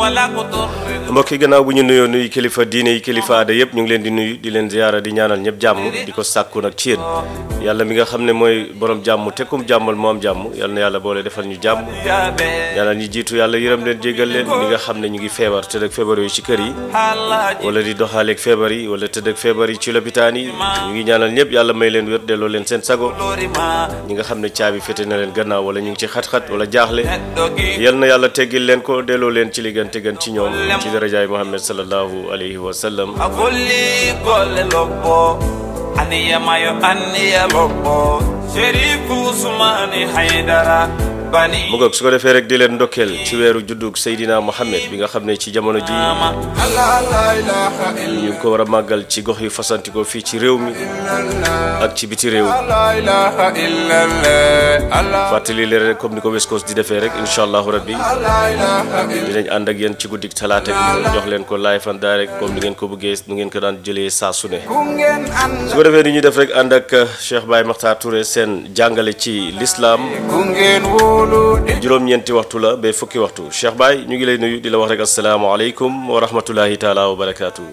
ولا قطر mbokk yi gannaaw bu ñu nuyoo nuyu kilifa diine yi kilifa aada yëpp ñu ngi leen di nuyu di leen ziyaara di ñaanal ñëpp jàmm di ko sàkku nag ci yéen yàlla mi nga xam ne mooy borom jàmm te kum jàmmal moo am jàmm yal na yàlla boole defal ñu jàmm يا بي ñaanal ñi jiitu yàlla yërëm leen jéggal leen ñi nga xam ne ñu ngi feebar tëdd ak feebar yooyu ci kër yi حالاجي wala di doxaaleeg feebar yi wala tëdd ak feebar yi ci lopitaan yi ñu ngi ñaanal ñëpp yàlla may leen wér delloo leen seen sago لوري ما ñi nga xam ne caabi fete na leen gannaaw wala ñu ngi ci xat-xat wala jaaxle دوغي yal na yàlla teggil leen ko delloo leen ci li gën te gën ci ñoom ci darajaay Muhammad sallallahu alayhi wa sallam أقول لي قول لبو أني ما يو أني لبو شريف عثماني حيدرا بني mu ngoog su ko defee rek di leen ndokkeel ci weeru juddug Seydina Mohamed bi nga xam ne ci jamono ji ماما لا لا إله إلا ñu ngi ko war a màggal ci gox yu fasantikoo fii ci réew mi الله ak ci biti réew لا إله إلا الله الله fàttali leen rek comme ni ko West Coast di defee rek incha allahu rabbi لا إله إلا dinañ ànd ak yéen ci guddik talaata bi jox leen ko live and direct comme ni ngeen ko bëggee nu ngeen ko daan jëlee saa su ne كونغن أن su ko defee ni ñuy def rek ànd ak Cheikh Baye Makhtar Touré seen jàngale ci l'islam كونغن وولو juróom-ñeenti waxtu la ba fukki waxtu Cheikh Baye ñu ngi lay nuyu di la wax rek asalaamaaleykum wa rahmatullahi taala wa barakaatu.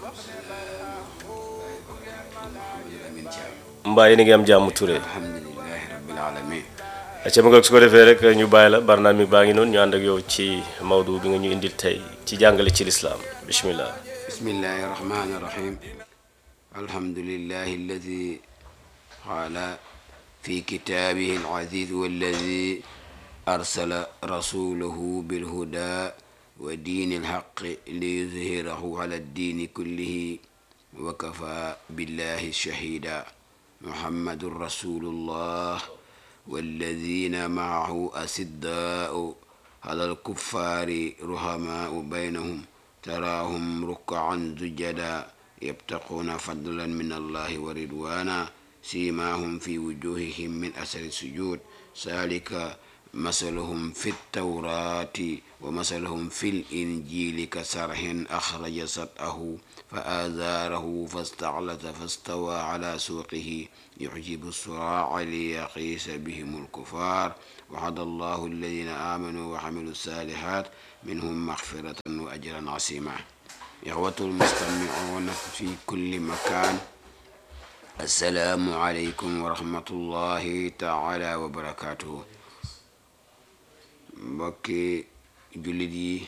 mbaa yéen a ngi am jàmm Touré. alhamdulilahi rabbil alamin acca ma nga su ko defee rek ñu bàyyi la barnaam mi baa ngi noonu ñu ànd ak yow ci Maodo bi nga ñu indil tey ci jàngale ci lislaam bismillah bismillahi rahmani rahim alhamdulillahi alladi qala fi kitabihi alaziz walladi arsala rasulahu bilhuda wa dini alhaqi liyuzhirahu ala addini kullihi wa kafa billahi shahida muhammadun rasulullah والذين معه أسداء على الكفار رحماء بينهم تراهم ركعا سجدا يبتغون فضلا من الله ورضوانا سيماهم في وجوههم من أثر السجود ذلك مثلهم في التوراة ومثلهم في الإنجيل كسرح أخرج سطأه فآزاره فاستعلت فاستوى على سوقه يعجب الصراع ليقيس بهم الكفار وعد الله الذين آمنوا وعملوا الصالحات منهم مغفرة وأجرا عظيما إخوة المستمعون في كل مكان السلام عليكم ورحمة الله تعالى وبركاته mbokki jullit yi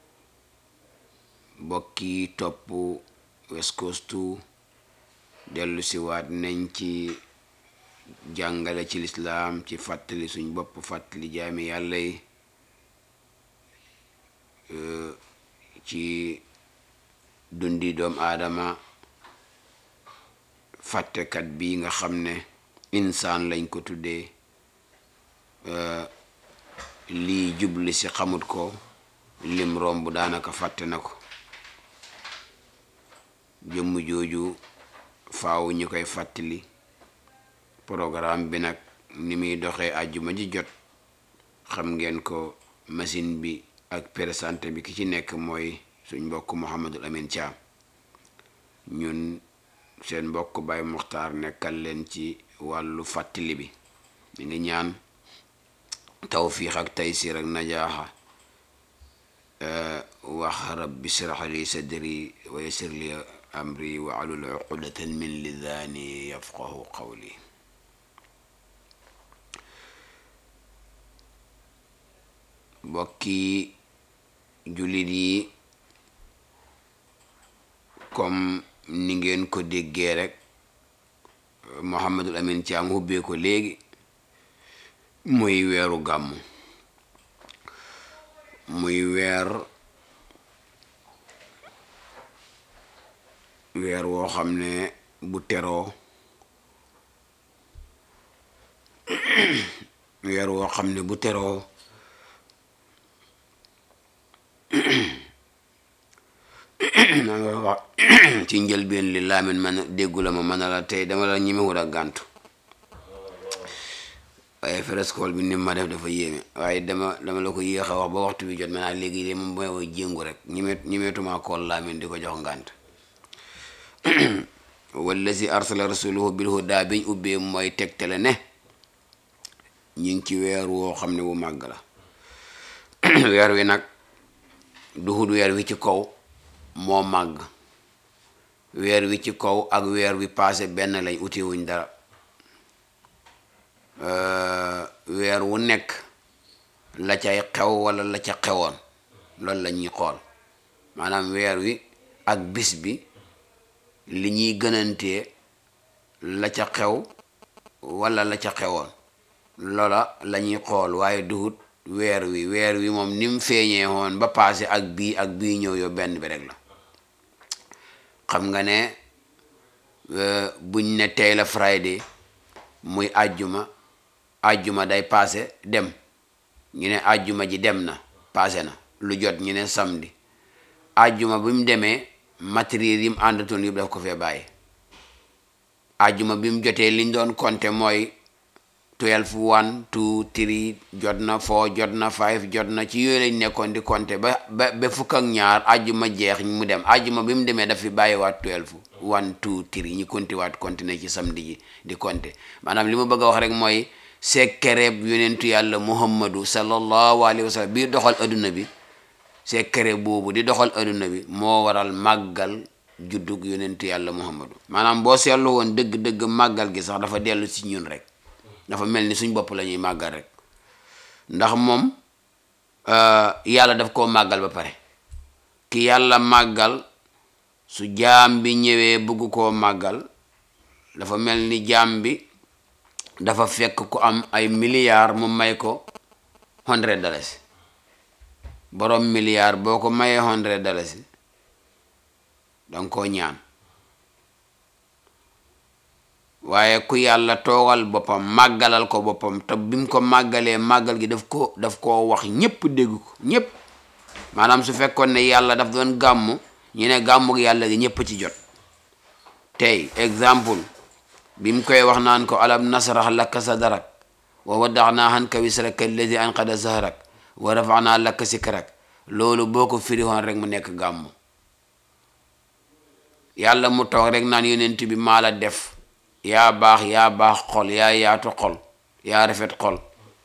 mbokki topp West Coast dellu si waat nañ ci jàngale ci lislaam ci fàttali suñ bopp fàttali jaami yàlla yi ci dundi doom aadama fàttekat bi nga xam ne insaan lañ ko tuddee lii jubli si xamut ko lim romb daanaka fàtte na ko jëmm jooju faaw ñu koy fàttali programme bi nag ni muy doxee àjjuma ji jot xam ngeen ko machine bi ak présenté bi ki ci nekk mooy suñ mbokk Mouhamadul Amin Thiam ñun seen mbokk Baye Muxtaar nekkal leen ci wàllu fàttali bi mi ngi ñaan tawfiix ak taysir ak najaaxa wax rabbi shrah li sadri wa yassir li amri wa alul uqdatan min lisaani yafqahu qawli mbokki jullit yi comme ni ngeen ko déggee rek Mouhamadul Amin Thiam hubbee ko léegi muy weeru gàmmu muy weer weer woo xam ne bu teroo weer woo xam ne bu teroo maa ngi wax ci njëlbeen li laamin man déggu la ma mën a la tey dama la ñemewul a gàntu waaye frescole bi ni ma def dafa yéeme waaye dama dama la ko yéex a wax ba waxtu bi jot ma naa léegi de moom mooy woy jéngu rek ñimet ñimetuma kool laamin di ko jox ngànt wallazi arsala rasuluhu bil huda biñ ubbee mooy tegtale ne ñu ngi ci weer woo xam ne bu màgg la weer wi nag duhut weer wi ci kaw moo màgg weer wi ci kaw ak weer wi passé benn lañ uti wuñ dara weer wu nekk la cay xew wala la ca xewoon loolu la ñuy xool maanaam weer wi ak bis bi li ñuy gënantee la ca xew wala la ca xewoon loola la ñuy xool waaye duhut weer wi weer wi moom ni mu feeñee woon ba passé ak bii ak bii ñëw yow benn bi rek la xam nga ne buñ ne tey la Friday muy àjjuma àjjuma day passé dem ñu ne àjjuma ji dem na passé na lu jot ñu ne samedi àjjuma bi mu demee matériel yi mu àndatoon yëpp daf ko fee bàyyi àjjuma bi mu jotee liñ doon compter mooy twelve one two three jot na four jot na five jot na ci yooyu lañ nekkoon di compter ba ba ba fukk ak ñaar àjjuma jeex mu dem àjjuma bi mu demee daf fi bàyyiwaat twelve one two three ñu compter waat continuer ci samedi ji di compter maanaam li ma bëgg a wax rek mooy sekkereeb yonentu yàlla muhammadu sallallahu alayhi wa sallam bii doxal adduna bi sekkere boobu di doxal adduna bi moo waral màggal juddug yonentu yàlla muhammadu maanaam boo seetlu woon dëgg-dëgg màggal gi sax dafa dellu ci ñun rek dafa mel ni suñ bopp la ñuy màggal rek ndax moom yàlla daf koo màggal ba pare ki yàlla màggal su jaam bi ñëwee bëgg koo màggal dafa mel ni jaam bi dafa fekk ku am ay milliards mu may ko hundred dalasi borom milliard boo ko mayee hundred dalasi danga koo ñaan waaye ku yàlla toogal boppam màggalal ko boppam te bi mu ko màggalee màggal gi daf ko daf koo wax ñépp dégg ko ñépp maanaam su fekkoon ne yàlla daf doon gàmmu ñu ne gàmmu gi yàlla gi ñépp ci jot tey exemple bi mu koy wax naan ko alam nasrah laka sadrak wa wadaxnaa anka wisraka alladi anqada zahrak wa rafanaa laka sikrak loolu boo ko firiwoon rek mu nekk gàmmu yàlla mu toog rek naan yonent bi maa la def yaa baax yaa baax xol yaa yaatu xol yaa rafet xol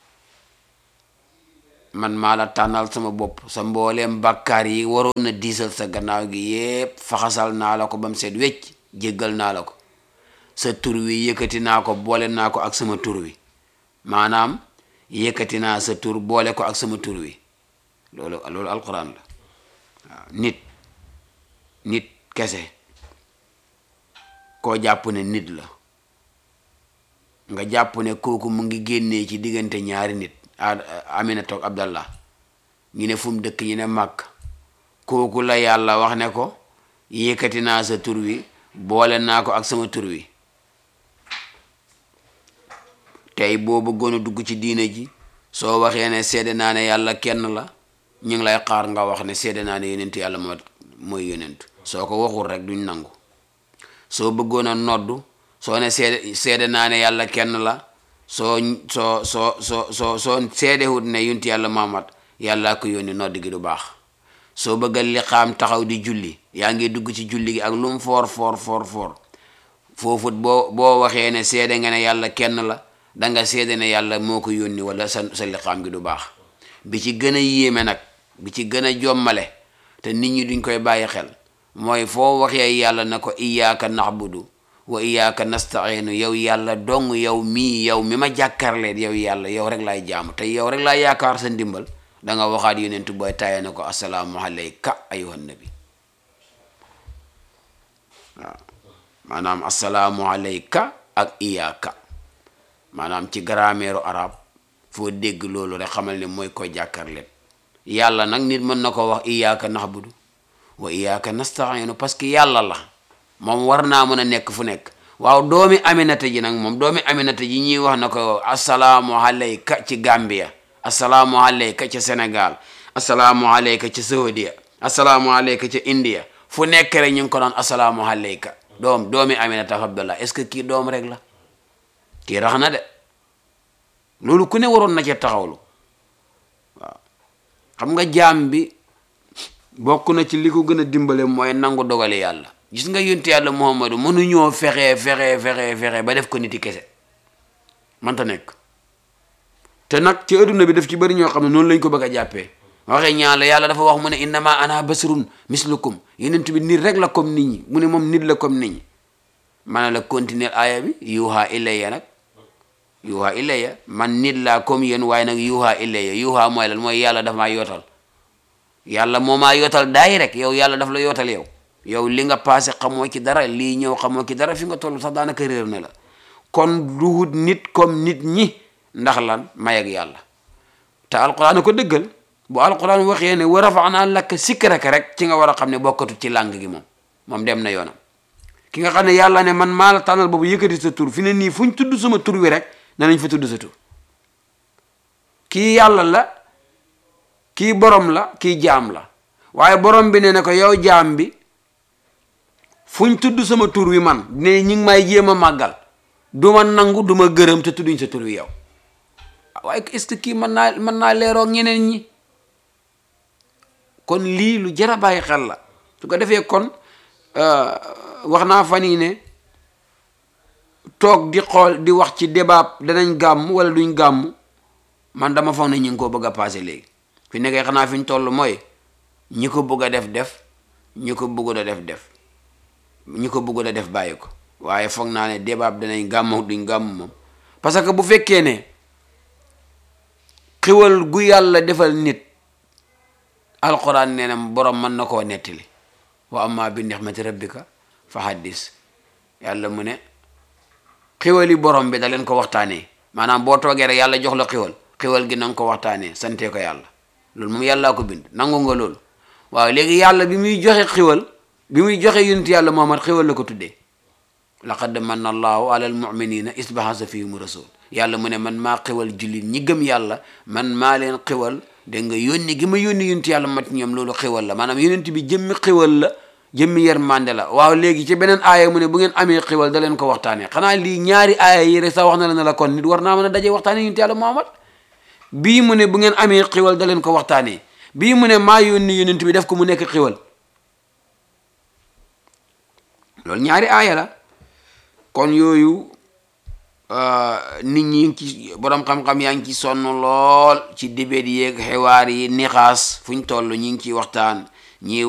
man maa la tànnal sama bopp sa mbooleem bàkkaar yi waroon na diisal sa gannaaw gi yépp faxasal naa la ko ba mu seet wecc jéggal naa la ko sa tur wi yëkkati naa ko boole naa ko ak sama tur wi maanaam yëkkati naa sa tur boole ko ak sama tur wi loolu loolu alquran la waaw nit nit kese koo jàpp ne nit la nga jàpp ne kooku mu ngi génnee ci diggante ñaari nit Aminata ak Abdallah ñu ne fu mu dëkk ñu ne màkk kooku la yàlla wax ne ko yëkkati naa sa tur wi boole naa ko ak sama tur wi tey boo bëggoon a dugg ci diine ji soo waxee ne seede naa ne yàlla kenn la ñu ngi lay xaar nga wax ne seede naa ne yonent yàlla moo mooy yonent soo ko waxul rek duñ nangu soo bëggoon a noddu soo ne seede seede naa ne yàlla kenn la soo soo soo soo soo soo seedewut ne yonent yàlla Muhammad yàllaa ko yónni nodd gi du baax soo bëgga li xaam taxaw di julli yaa ngi dugg ci julli gi ak lu mu foor foor foor foor foofut boo boo waxee ne seede nga ne yàlla kenn la danga seede ne yàlla moo ko yónni wala sa sa liqaam gi du baax bi ci gën a yéeme nag bi ci gën a jommale te nit ñi duñ koy bàyyi xel mooy foo waxee yàlla na ko iyaaka naxbudu wa iyaaka nastainu yow yàlla dong yow mii yow mi ma jàkkaarleet yow yàlla yow rek laay jaamu te yow rek laay yaakaar sa ndimbal da nga waxaat yonentu booy tayee na ko asalaamu alayka ayuhan nabi waaw maanaam asalaamu alayka ak iyaaka maanaam ci grammaire arab foo dégg loolu rek xamal ne mooy koy jàkkaarleet yàlla nag nit mën na ko wax iyaaka naxbudu wa iyaaka nastainu parce que yàlla la moom war naa mën a nekk fu nekk waaw doomi aminata ji nag moom doomi aminata ji ñuy wax na ko asalaamu alayka ci Gambia asalaamu alayka ca Sénégal asalaamu alayka ca Saudia asalaamu alayka ca India fu nekk rek ñu ngi ko naan asalaamu alayka doom doomi aminata abdallah est-ce que kii doom rek la kii rax na de loolu ku ne waroon na ca taxawlu waaw xam nga jaam bi bokk na ci li ko gën a dimbale mooy nangu dogale yàlla gis nga yonte yàlla muhammadu mënuñoo fexe fexe fexe fexe ba def ko niti kese manta nekk te nag ci adduna bi daf ci bëri ñoo xam ne noonu lañ ko bëgg a jàppee waxee ñaan la yàlla dafa wax mu ne innama ana basarun mislukum yenent bi nit rek la comme nit ñi mu ne moom nit la comme nit ñi ma ne la continuer aaya bi yuuha ilayya nag yuuha ilayya man nit laa comme yéen waaye nag yuuha ilayya yuuha mooy lan mooy yàlla daf maa yootal yàlla moo maa yootal daay rek yow yàlla daf la yootal yow yow li nga passé xamoo ci dara lii ñëw xamoo ci dara fi nga toll sax daanaka réer na la kon duhut nit comme nit ñi ndax lan may ak yàlla te alquran ko dëggal bu alquran waxee ne wa rafaanaa laka sikraka rek ci nga war a xam ne bokkatu ci làng gi moom moom dem na yoonam ki nga xam ne yàlla ne man maa la tànnal boobu yëkkati sa tur fi ne nii fu ñu tudd sama tur wi rek danañ fa tudd sa tur kii yàlla la kii borom la kii jaam la waaye borom bi ne ne ko yow jaam bi fu ñu tudd sama tur wi man ne ñi ngi may jéem a màggal du ma nangu du ma gërëm te tudduñ sa tur wi yow waaye est-ce que kii mën naa mën naa leeroo ak ñeneen ñi kon lii lu jar a bàyyi xel la su ko defee kon wax naa fan yii ne toog di xool di wax ci débat danañ gàmm wala duñ gàmm man dama foog ne ñu ngi ko bëgg a passé léegi fi nekkee xanaa fi ñu toll mooy ñi ko bëgg a def def ñi ko bëgg a def def ñi ko bëgg a def bàyyi ko waaye foog naa ne débat danañ gàmm duñ gàmm moom parce que bu fekkee ne xiwal gu yàlla defal nit alquran nee na borom mën na koo nettali wa amma bi nixmati rabbika fa haddis yàlla mu ne xiwali borom bi da leen ko waxtaanee maanaam boo toogee rek yàlla jox la xiwal xiwal gi na nga ko waxtaanee sante ko yàlla loolu moom yàllaa ko bind nangu nga loolu waaw léegi yàlla bi muy joxe xiwal bi muy joxe yonent yàlla Muhammad xiwal la ko tuddee laqad manna allahu ala almuminina isbahasa fihim rasul yàlla mu ne man maa xiwal jullit ñi gëm yàlla man maa leen xiwal dégg nga yónni gi ma yónni yonent yàlla mat ñoom loolu xiwal la maanaam yonent bi jëmmi xiwal la jëmmi yërmande la waaw léegi ci beneen aaya mu ne bu ngeen amee xiwal da leen ko waxtaanee xanaa lii ñaari aaya yi rek sax wax na la ne la kon nit war naa mën a daje waxtaanee yonent yàlla Muhammad bii mu ne bu ngeen amee xiwal da leen ko waxtaanee bii mu ne maa yónni yonent bi def ko mu nekk xiwal loolu ñaari aaya la kon yooyu nit ñi ngi ci borom xam-xam yaa ngi ci sonn lool ci dibéet yeeg xewaar yi nixaas fu ñu toll ñi ngi ciy waxtaan ñi